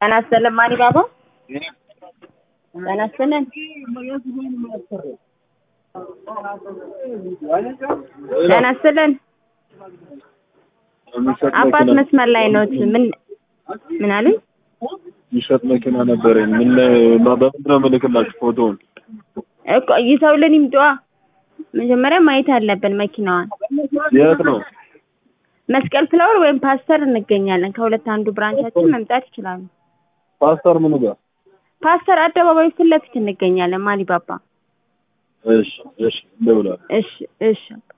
ጤና ይስጥልን ማን ባባ ጤና ይስጥልን ጤና ይስጥልን የሚሸጥ አባት መኪና መስመር ላይ ኖት ምን ምን አሉኝ የሚሸጥ መኪና ነበረኝ። ምን ማ- በምንድን ነው የምልክላችሁ ፎቶውን? እኮ ይዘውልን ይምጧ መጀመሪያ ማየት አለብን መኪናዋን የት ነው? መስቀል ፍላወር ወይም ፓስተር እንገኛለን ከሁለት አንዱ ብራንቻችን መምጣት ይችላሉ ፓስተር ምኑ ጋር? ፓስተር አደባባይ ፊት ለፊት እንገኛለን ማሊ ባባ እሺ እሺ፣ እንደውላለን። እሺ እሺ